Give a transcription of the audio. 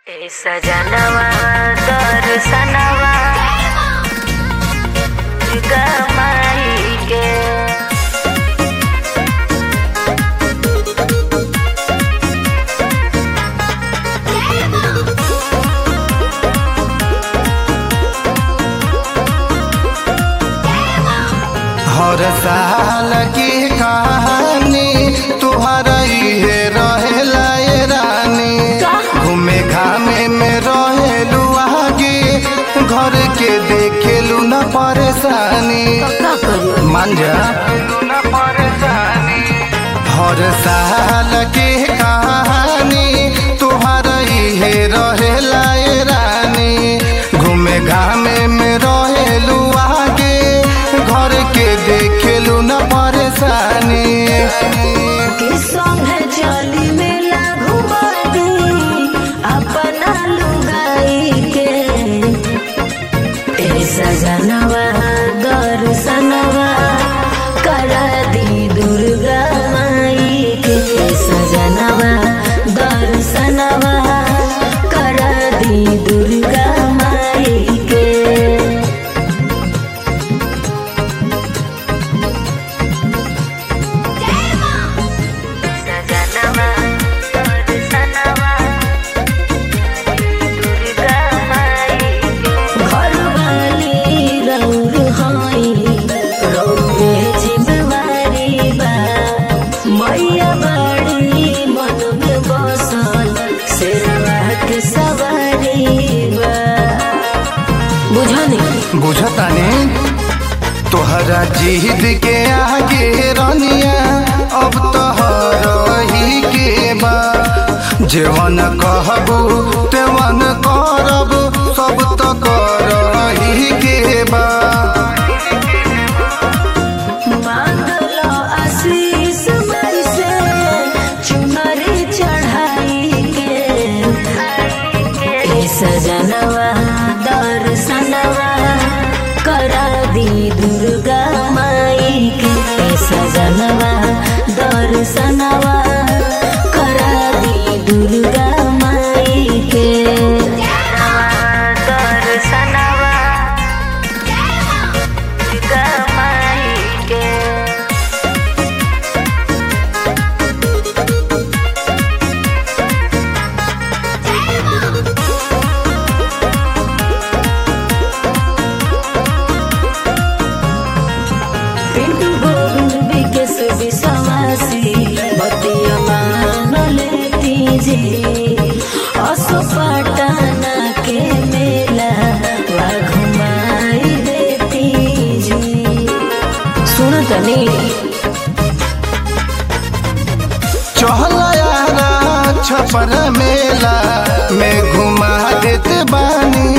ए सजनवा दर्शनवा गमाई के हर साल की कहानी तुहरा इहे रहेला ए रानी घूमे घामे में रहेलू आगे घर के देखेलू न परेशानी का करियो मान जा न परेशानी हर साल के कहानी तुहरा इहे रहेला ए रानी घूमे घामे में रहेलू आगे घर के देखेलू न परेशानी कि संगे चली मेला घुमा दी अपना लुगाई के ए सजनवा दर्शनवा करा दी दुर्गा माई के ए सजनवा दर्शनवा करा दी दुर्गा माई के सजनवा दर्शनवा दुर्गा माई घरवाली रौर हाई रौरे जिम्मेवारी बा मैया बड़ी मन में बसल शेरवा के सवारी बा बुझनी बुझतानी तोहरा जिद के आगे रनिया अब तोहर ही के बा जेवन कहबू तेवन करब सब तो कर ही के बा मांगलो आशीष माई से चुनरी चढ़ाई के ए सजनवा दर्शनवा करा दी दुर्गा माई के ए सजनवा दर्शनवा करा दी दुर्गा माई के दर्शनवा दुर्गा माई के पिंटू गोविंद विकेश विश्वासी बतिया मान लेती जी असो पटना के मेला वा घुमाई देती जी सुन तनी चहला यारा छपर मेला में घुमा देते बानी